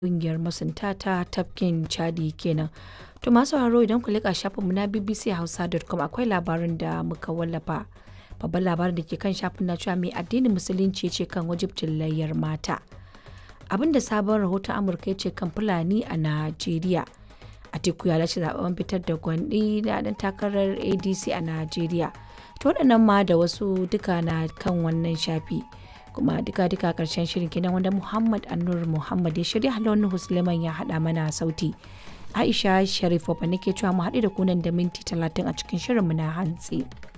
ƙungiyar masunta ta tafkin Chadi kenan. To masu sauraro idan ku leƙa shafinmu na bbchausa.com akwai labarin da muka wallafa. Babban labarin da ke kan shafin na cewa mai addinin musulunci ce kan wajibcin layyar mata. Abinda sabon rahoton Amurka ya ce kan Fulani a Najeriya. Atiku ya lashe zaben fitar da gwandi na dan takarar ADC a Najeriya. To waɗannan ma da wasu duka na kan wannan shafi. kuma duka duka karshen shirin kenan wanda Muhammad Annur Muhammad ya shirya halon Husleman ya haɗa mana sauti. Aisha Sharif Baba nake cewa mu haɗu da kunan da minti talatin a cikin shirinmu na hantsi.